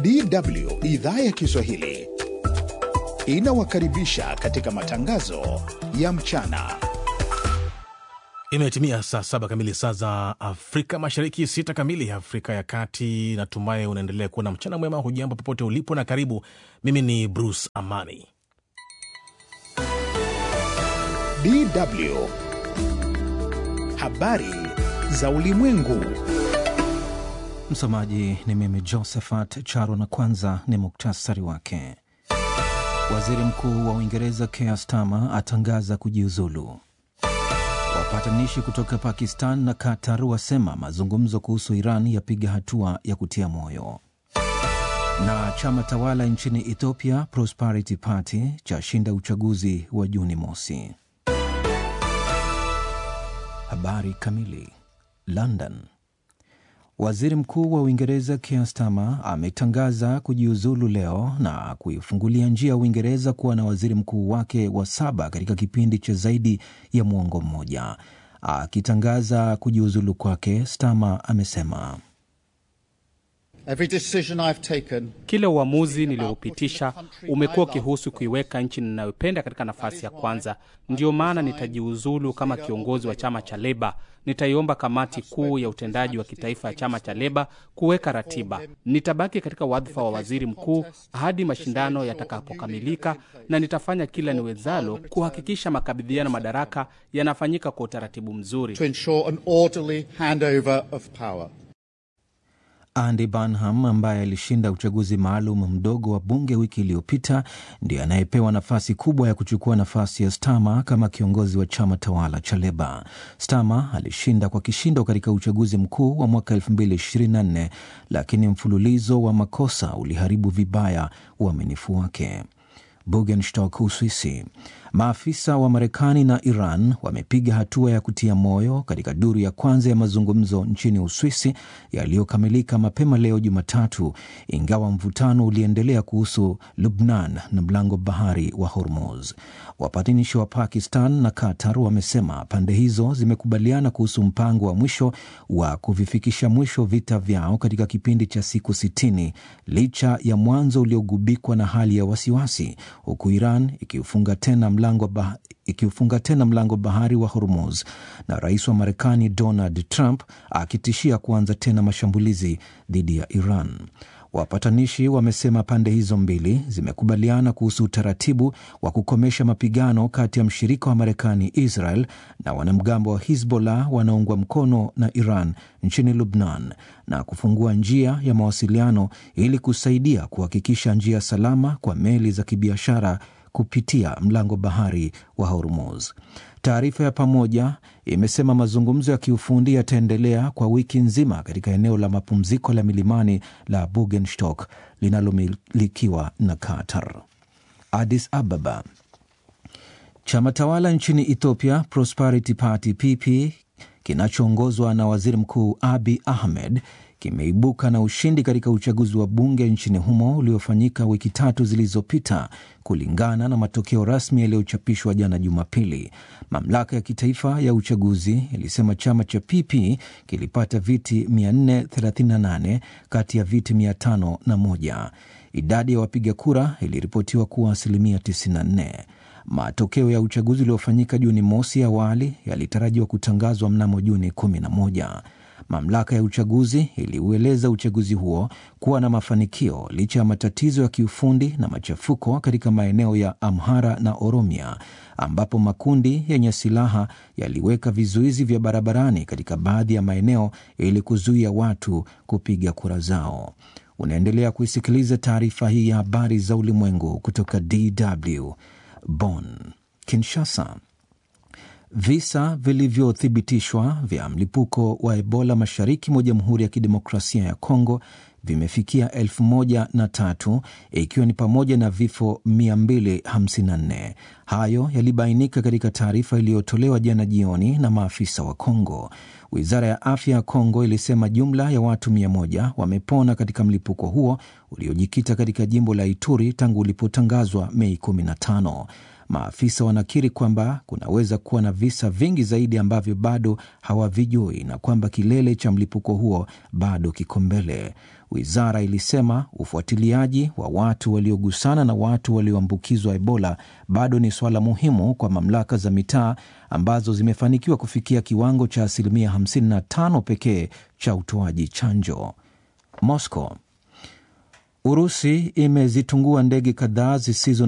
DW idhaa ya Kiswahili inawakaribisha katika matangazo ya mchana. Imetimia saa saba kamili saa za Afrika Mashariki, sita kamili Afrika ya Kati. Natumai unaendelea kuwa na mchana mwema. Hujambo popote ulipo na karibu. Mimi ni Bruce Amani. DW habari za ulimwengu. Msomaji ni mimi Josephat Charo, na kwanza ni muktasari wake. Waziri Mkuu wa Uingereza Keir Starmer atangaza kujiuzulu. Wapatanishi kutoka Pakistan na Qatar wasema mazungumzo kuhusu Iran yapiga hatua ya kutia moyo. Na chama tawala nchini Ethiopia Prosperity Party chashinda uchaguzi wa Juni mosi. Habari kamili. London. Waziri Mkuu wa Uingereza Keir Starmer ametangaza kujiuzulu leo na kuifungulia njia Uingereza kuwa na waziri mkuu wake wa saba katika kipindi cha zaidi ya mwongo mmoja. Akitangaza kujiuzulu kwake, Starmer amesema kila uamuzi nilioupitisha umekuwa ukihusu kuiweka nchi ninayopenda katika nafasi ya kwanza. Ndiyo maana nitajiuzulu kama kiongozi wa chama cha Leba. Nitaiomba kamati kuu ya utendaji wa kitaifa ya chama cha Leba kuweka ratiba. Nitabaki katika wadhifa wa waziri mkuu hadi mashindano yatakapokamilika, na nitafanya kila niwezalo kuhakikisha makabidhiano madaraka yanafanyika kwa utaratibu mzuri. Andy Burnham ambaye alishinda uchaguzi maalum mdogo wa bunge wiki iliyopita ndiye anayepewa nafasi kubwa ya kuchukua nafasi ya Starmer kama kiongozi wa chama tawala cha Leba. Starmer alishinda kwa kishindo katika uchaguzi mkuu wa mwaka 2024 lakini mfululizo wa makosa uliharibu vibaya uaminifu wake. Bugenstock, Uswisi. Maafisa wa Marekani na Iran wamepiga hatua ya kutia moyo katika duru ya kwanza ya mazungumzo nchini Uswisi yaliyokamilika mapema leo Jumatatu, ingawa mvutano uliendelea kuhusu Lubnan na mlango bahari wa Hormuz. Wapatanishi wa Pakistan na Qatar wamesema pande hizo zimekubaliana kuhusu mpango wa mwisho wa kuvifikisha mwisho vita vyao katika kipindi cha siku sitini licha ya mwanzo uliogubikwa na hali ya wasiwasi, huku Iran ikiufunga tena mlango bah ikiufunga tena mlango bahari wa Hormuz na rais wa Marekani Donald Trump akitishia kuanza tena mashambulizi dhidi ya Iran. Wapatanishi wamesema pande hizo mbili zimekubaliana kuhusu utaratibu wa kukomesha mapigano kati ya mshirika wa Marekani Israel na wanamgambo wa Hizbollah wanaoungwa mkono na Iran nchini Lubnan na kufungua njia ya mawasiliano ili kusaidia kuhakikisha njia salama kwa meli za kibiashara kupitia mlango bahari wa Hormuz. Taarifa ya pamoja imesema mazungumzo ya kiufundi yataendelea kwa wiki nzima katika eneo la mapumziko la milimani la Bugenstock linalomilikiwa na Qatar. Addis Ababa. Chama tawala nchini Ethiopia Prosperity Party PP kinachoongozwa na waziri mkuu Abi Ahmed kimeibuka na ushindi katika uchaguzi wa bunge nchini humo uliofanyika wiki tatu zilizopita, kulingana na matokeo rasmi yaliyochapishwa jana Jumapili. Mamlaka ya kitaifa ya uchaguzi ilisema chama cha PP kilipata viti 438 kati ya viti 501. Idadi ya wapiga kura iliripotiwa kuwa asilimia 94. Matokeo ya uchaguzi uliofanyika Juni mosi awali yalitarajiwa kutangazwa mnamo Juni 11. Mamlaka ya uchaguzi iliueleza uchaguzi huo kuwa na mafanikio licha ya matatizo ya kiufundi na machafuko katika maeneo ya Amhara na Oromia, ambapo makundi yenye silaha yaliweka vizuizi vya barabarani katika baadhi ya maeneo ili kuzuia watu kupiga kura zao. Unaendelea kuisikiliza taarifa hii ya habari za ulimwengu kutoka DW Bonn. Kinshasa. Visa vilivyothibitishwa vya mlipuko wa Ebola mashariki mwa Jamhuri ya Kidemokrasia ya Kongo vimefikia elfu moja na tatu ikiwa ni pamoja na vifo 254. Hayo yalibainika katika taarifa iliyotolewa jana jioni na maafisa wa Kongo. Wizara ya afya ya Kongo ilisema jumla ya watu 100 wamepona katika mlipuko huo uliojikita katika jimbo la Ituri tangu ulipotangazwa Mei 15. maafisa wanakiri kwamba kunaweza kuwa na visa vingi zaidi ambavyo bado hawavijui na kwamba kilele cha mlipuko huo bado kiko mbele. Wizara ilisema ufuatiliaji wa watu waliogusana na watu walioambukizwa Ebola bado ni suala muhimu kwa mamlaka za mitaa ambazo zimefanikiwa kufikia kiwango cha asilimia 55 pekee cha utoaji chanjo. Moscow. Urusi imezitungua ndege kadhaa zisizo